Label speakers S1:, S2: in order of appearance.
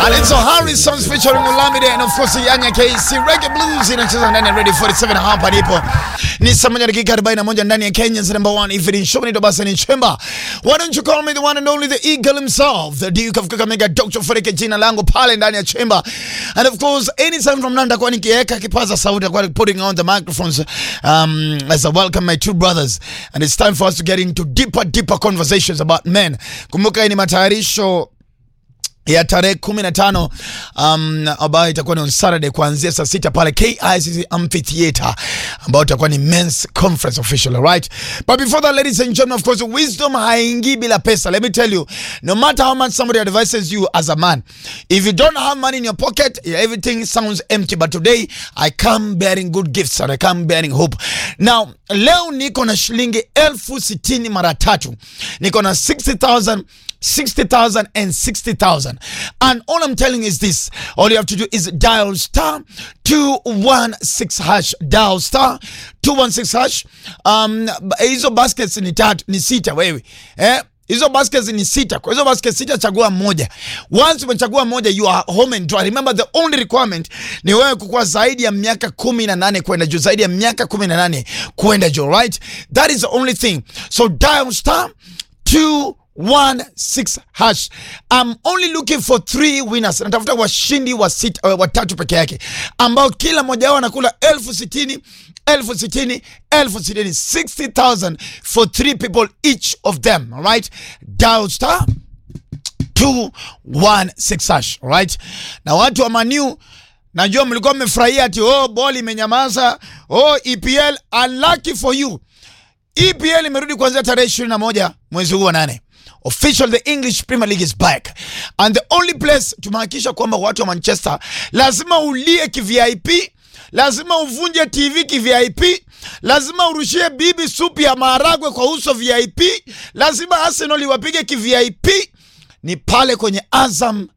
S1: Alezo Harrison featuring Olamide and of course Yanya KC Reggae Blues inacheza ndani ya Radio 47 hapa ndipo. Ni saa moja dakika 41 ndani ya Kenya's number one evening show ni Dobasa ni Chemba. Why don't you call me the one and only the eagle himself, the Duke of Kakamega, Dr. Frederick jina langu pale ndani ya Chemba. And of course anytime from Nanda kwa nikiweka kipaza sauti kwa putting on the microphones um, as I welcome my two brothers and it's time for us to get into deeper deeper conversations about men. Kumbuka hii ni matayarisho ya tarehe kumi na tano um, ambayo itakuwa ni on Saturday kuanzia saa sita pale KICC Amphitheater ambayo itakuwa ni men's conference official right but before that ladies and gentlemen of course wisdom haingii bila pesa let me tell you no matter how much somebody advises you as a man if you don't have money in your pocket everything sounds empty but today I come bearing good gifts and I come bearing hope now leo niko na shilingi elfu sitini mara tatu niko na 60,000 60,000 and 60,000. And all I'm telling you is this. All you have to do is dial star 216 hash. Dial star 216 hash. Um, hizo baskets ni tatu, ni sita wewe. Eh? Hizo baskets ni sita. Kwa hizo baskets sita chagua moja. Once umechagua moja you are home and dry. Remember the only requirement ni wewe kukuwa zaidi ya miaka 18 kwenda juu, zaidi ya miaka 18 kwenda juu, right? That is the only thing. So dial star 2 one six hash. I'm only looking for three winners. Natafuta washindi wa sita, uh, watatu peke yake ambao kila mmoja wao anakula elfu sitini elfu sitini elfu sitini 60,000 for three people each of them. All right, dial star 216 hash. All right, na watu wa Maniu najua mlikuwa mmefurahia ati oh, boli imenyamaza oh, EPL unlucky for you. EPL imerudi kuanzia tarehe 21 mwezi huu wa nane. Official the English Premier League is back and the only place tumehakikisha kwamba watu wa Manchester lazima ulie kivip, lazima uvunje TV kivip, lazima urushie bibi supu ya maharagwe kwa uso VIP, lazima Arsenal iwapige kivip, ni pale kwenye Azam